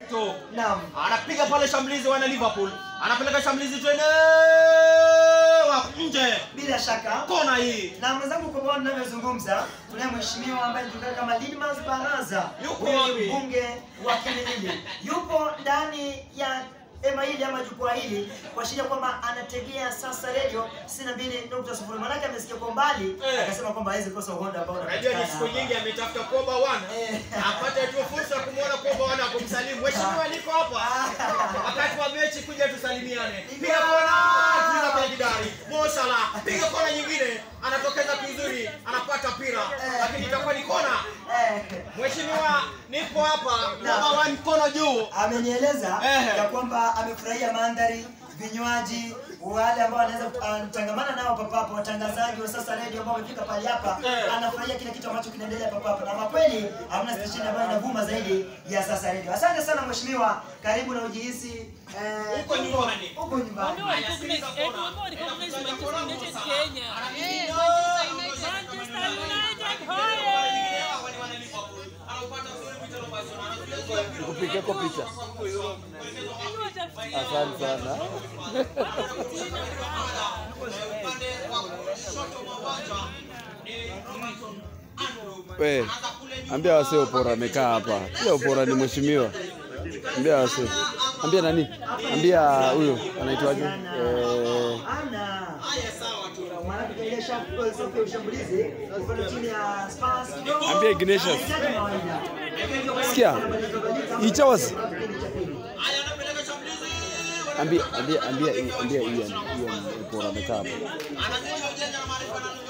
tiktok Naam. anapiga pale shambulizi wana liverpool anapeleka shambulizi tena wa nje Bila shaka kona hii na mwenzangu kwa bwana ninavyozungumza tunaye mheshimiwa ambaye anajulikana kama Lidmas Baraza Yuko huyu wapi? ni mbunge wa Kilindini yupo ndani ya ema hili ama jukwaa hili kuashiria kwamba anategea sasa radio 62.0 maanake amesikia kwa mbali Eh. akasema kwamba hawezi kosa uhondo ambao unajua ni unapatikana siku hapa. nyingi ametafuta koba wana Eh. apate tu fursa ya kumwona koba wana kumsalimu mheshimiwa niko hapa wakati wa mechi kuja tusalimiane piga kona tuliza kwenye kidari mosala piga kona nyingine anatokeza vizuri anapata pira lakini itakuwa ni kona Eh. mheshimiwa nipo hapa Na. koba wana mkono juu amenieleza Ehe. ya kwamba amefurahia mandhari vinywaji wale ambao anaweza kutangamana nao papapo watangazaji wa sasa radio ambao wamefika pale hapa Eh. anafurahia kile kitu ambacho kinaendelea papapo na kwa kweli hamna stesheni ambayo inavuma zaidi ya sasa radio asante sana mheshimiwa karibu na ujihisi eh, Uko nyumbani. uko nyumbani Haya, sikiliza kona. Manchester Anapiga kona United Musa. Kenya. Anapiga Manchester United Hawa hoye! ni wana Liverpool. Anaupata vizuri Vitalo Bison. Anazuia mpira. Kupigeko picha. Asante sana. Upande wa kushoto mwa uwanja ni Robertson Andrew. We, Anaanza kule nyuma. ambia wasee Opora amekaa hapa. Pia Opora ni mheshimiwa. Ambia wasee. Ambia nani? Ambia huyo anaitwaje? Eh, ana Haya, sawa tu. maanake kaile shuffle safu ya ushambulizi upande chini ya Spurs kidogo Ambia Ignatius. Anahitaji mawaida. sikia. Ichawasi. Haya, anapeleka shambulizi. Ambia ambia ambia ambia Ian. Ian Opora amekaa hapa. Anazidi ujanja na maarifa na lugha